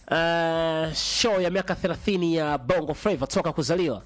uh, show ya miaka 30 ya Bongo Flava toka kuzaliwa?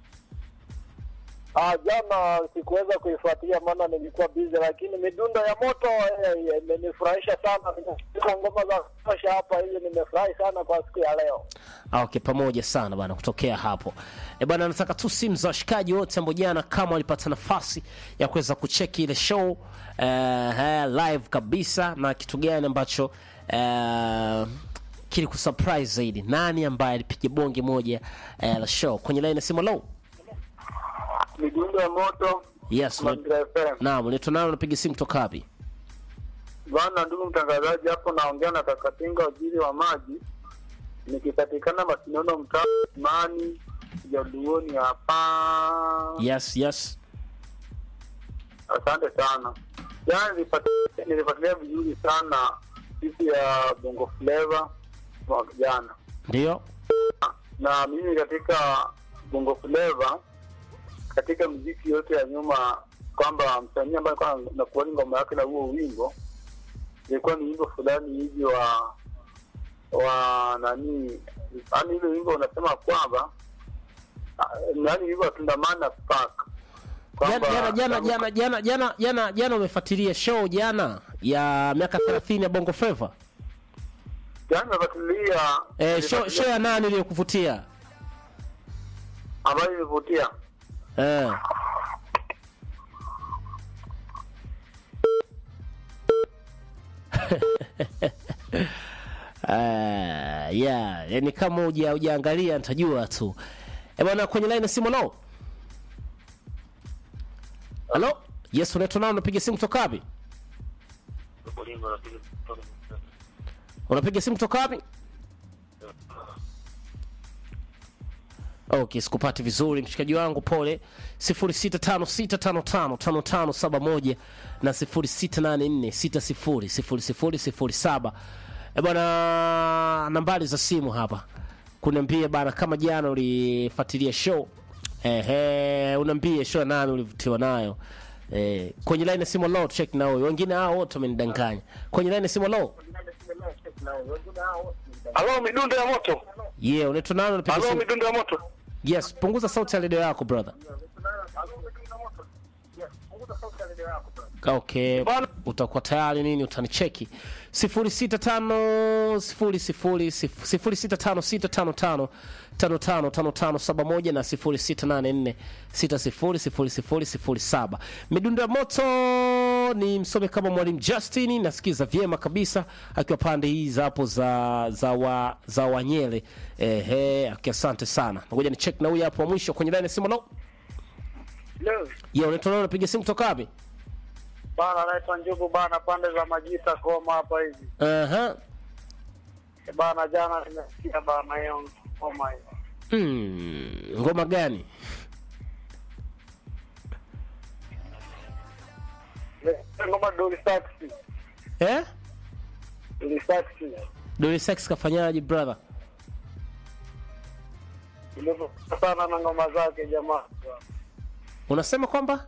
Ah, jana sikuweza kuifuatia maana nilikuwa busy, lakini midundo ya moto eh, imenifurahisha sana. Nimesikia ngoma za kutosha hapa hivi, nimefurahi sana kwa siku ya leo. Ah, okay, pamoja sana bana, kutokea hapo e bana, nataka tu simu za washikaji wote ambao jana kama walipata nafasi ya kuweza kucheki ile show uh, live kabisa, na kitu gani ambacho uh, kili kusurprise zaidi, nani ambaye alipiga bonge moja uh, la show kwenye line ya simu? Low Midundo ya moto yes, una- Mazingira FM. naam, unaitwa nani? Unapiga simu kutoka wapi? Bwana ndugu mtangazaji, hapo naongea na Kakatinga, waziri wa maji, nikipatikana Masinono, mtaa Imani Jaduoni hapa. Yes, yes. Asante sana. Jana nilipati- nilifuatilia vizuri sana siku ya Bongo Flava mwaka jana, Ndio. na mimi katika Bongo Flava, katika muziki yote ya nyuma, kwamba msanii ambaye alikuwa nakuani ngoma yake na huo wimbo ilikuwa ni wimbo fulani hivi wa wa nani, yaani ile wimbo unasema kwamba nani, wimbo wa Tundamana Spark Jana Kwamba- jana jana jana jana jana jana umefuatilia show jana ya miaka 30 ya Bongo Flava? Jana nimefuatilia Eh, show, nimefuatilia show ya nani iliyokuvutia? ambayo ilivutia Eh. Ah, yeah, yani kama uja ujaangalia nitajua tu. Eh bwana kwenye line ya simu no. Halo? Yes, unaitwa nani unapiga simu kutoka wapi? Unapiga simu kutoka wapi? Okay, sikupati vizuri mshikaji wangu, pole. 0656555571 na 0684600007. Eh bwana, nambari za simu hapa kuniambia bana, kama jana ulifuatilia show ehe, unaambie show nani ulivutiwa nayo eh, kwenye line ya simu low check na wewe, wengine hao wote wamenidanganya. Kwenye line ya simu low, Halo, midundo ya moto. yeah, unaitwa nani? Unapiga Halo, simu? midundo ya moto. Yes, punguza sauti ya redio yako brother. Okay, utakuwa tayari nini, utanicheki 0656555571 na 0684600007. Midundo ya moto ni msome kama mwalimu Justin, nasikiza vyema kabisa akiwa pande hii za hapo za za wa, za Wanyele. Ehe, okay, asante sana. Ngoja ni check na huyu hapo wa mwisho kwenye line ya simu. No, Leo yeah, unaitwa nani? Unapiga simu kutoka wapi? bana, naitwa Njugu bana, pande za Majita Koma hapa hivi Aha. Eh, bana. Jana nimesikia bana hiyo ngoma hiyo, Hmm, ngoma gani? Ile ngoma Doli Saxi, Eh? Doli Saxi Doli Sex kafanyaje brother? ilivyokuwa sana na ngoma zake jamaa. Unasema kwamba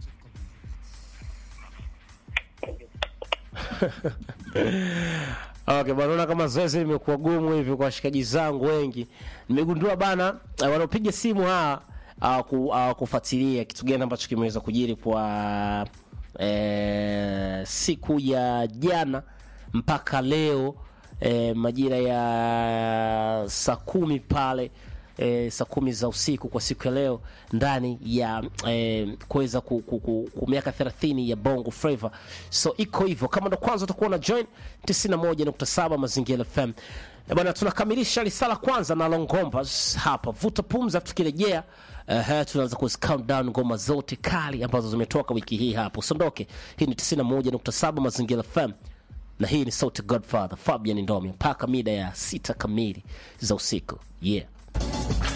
Okay, bwana, naona kama zoezi limekuwa gumu hivi kwa washikaji zangu wengi. Nimegundua bana, eh, wanaopiga simu hawa hawaku- hawakufuatilia kitu gani ambacho kimeweza kujiri kwa eh, siku ya jana mpaka leo eh, majira ya saa kumi pale eh, saa kumi za usiku kwa siku ya leo ndani ya eh, kuweza ku, ku, ku, ku miaka 30 ya Bongo Flava. So iko hivyo, kama ndo kwanza utakuwa na join 91.7 Mazingira FM. Eh, bwana, tunakamilisha risala kwanza na Longombas hapa, vuta pumzi, afu tukirejea Uh, tunaanza ku countdown ngoma zote kali ambazo zimetoka wiki hii hapo. Usiondoke, hii ni 91.7 Mazingira FM na hii ni sauti Godfather Fabian Ndomi mpaka mida ya sita kamili za usiku. Yeah.